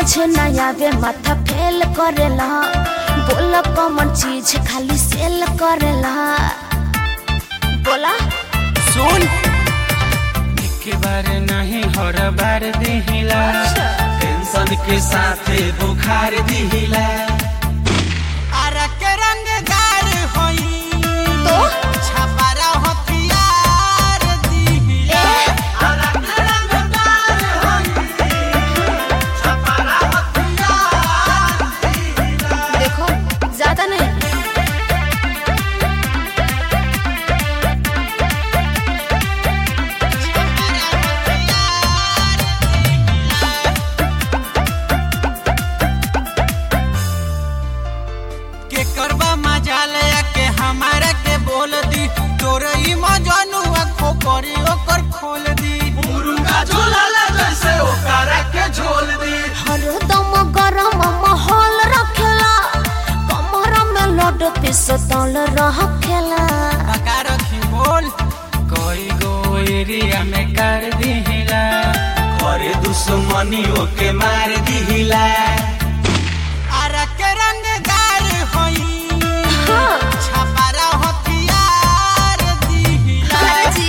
समझ न आवे माथा फेल करेला बोल कौन चीज खाली सेल करेला बोला सुन एक बार नहीं हर बार दिहिला टेंशन के साथे बुखार दिहिला अरे के रंगदार होई तो छपारा हथियार दिहिला अरे के रंगदार होई छपारा हथियार देखो ज्यादा नहीं के करबा मजाल के हमारा के बोल दी तोर ई मजनुआ खो करी ओकर खोल दी मुरुंगा झोलाला जैसे ओकरा के झोल दी हरदम गरम माहौल रखेला कमर में लोड पिस्तौल रखेला पका रखी बोल कोई गो एरिया में कर दिहिला करे दुश्मनियों के मार दिहिला अरे के रंगदार होई हाँ। छपारा हथियार दिहिला अरे जी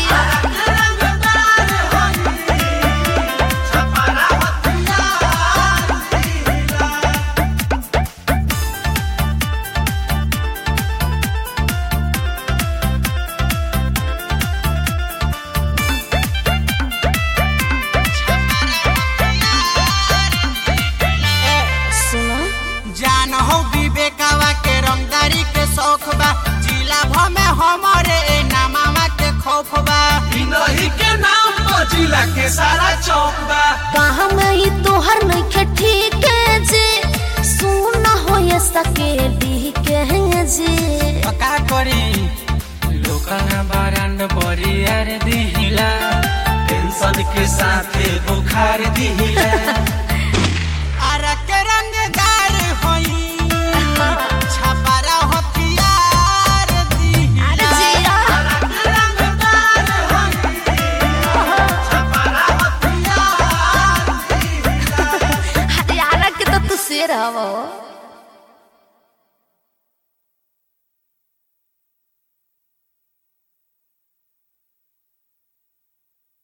सुनो जान हो विवेकवा के रंगदारी के शौक बा जिला भ में हमारे ए नामावा के खौफ बा इनही के नाम पर जिला के सारा चौक बा कहाँ में ही तोहर नहीं के ठीक है जी सुन हो ये सके दी के जी का करी लोकना बारांड बरियार दिहिला टेंशन के साथे बुखार दिहिला